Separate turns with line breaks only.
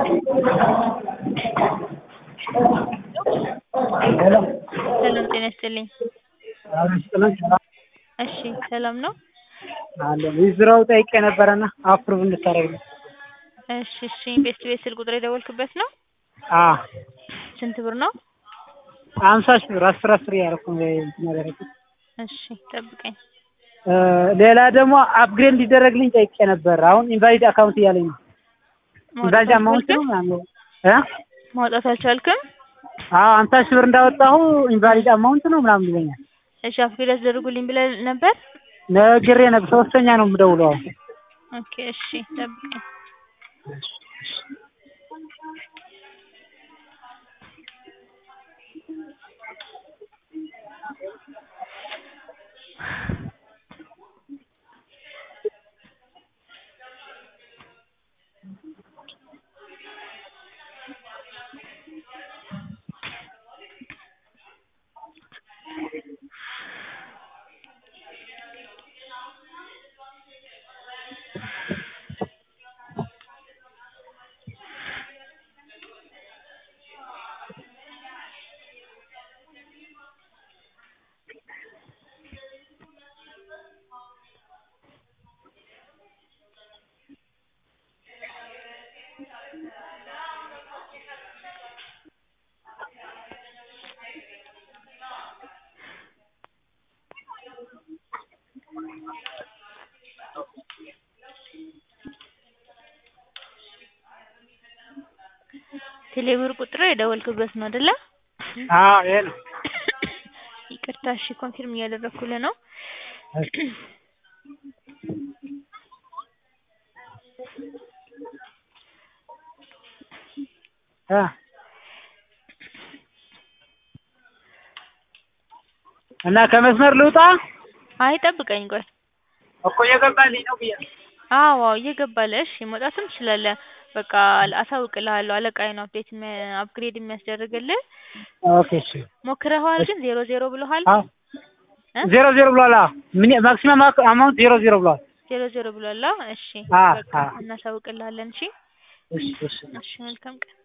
ሄሎ
ሰላም ጤና ይስጥልኝ።
አብረን ስጥልን ሰላም
እሺ ሰላም ነው?
አለን ዊዝድሮው ጠይቄ ነበረና አፕሩቭ እንድታደርግልኝ።
እሺ እሺ ቤስት ቤት ስልክ ቁጥር የደወልክበት ነው?
አዎ
ስንት ብር ነው?
አምሳ ሺህ ብር አስር አስር እያደረኩ ነው እንትን ያደረኩት።
እሺ ጠብቀኝ።
እ ሌላ ደግሞ አፕግሬድ እንዲደረግልኝ ጠይቄ ነበር። አሁን ኢንቫሊድ አካውንት እያለኝ ነው። ኢንቫሊድ አማውንት ነው ምናምን እ
ማውጣት አልቻልክም?
አዎ አምሳ ሺህ ብር እንዳወጣሁ ኢንቫሊድ አማውንት ነው ምናምን ይለኛል።
እሺ አፕግሬድ አስደርጉልኝ ብለህ ነበር?
ነግሬ ነበር። ሶስተኛ ነው የምደውለው አሁን።
ኦኬ እሺ ጠብቀኝ። ቴሌብር ቁጥር የደወልክበት ነው አይደለ?
አዎ ይሄ ነው።
ይቅርታ እሺ ኮንፊርም እያደረኩልህ ነው።
እ እና ከመስመር ልውጣ
አይ ጠብቀኝ ቆይ።
እኮ እየገባልኝ ነው ብያለሁ።
አዎ አዎ እየገባልህ እሺ መውጣትም ትችላለህ። በቃ አሳውቅልሃለሁ አለቃዬ ነው አፕዴት አፕግሬድ የሚያስደርግልህ።
ኦኬ እሺ።
ሞክረኸዋል ግን ዜሮ ዜሮ ብሎሃል?
አዎ
እ
ዜሮ ዜሮ ብሏል። አዎ ምን ማክሲመም አማውንት ዜሮ ዜሮ ብሏል።
ዜሮ ዜሮ ብሏል። አዎ እሺ
አዎ
በቃ
አዎ
እናሳውቅልሃለን። እሺ
እሺ እሺ
እሺ መልካም ቀን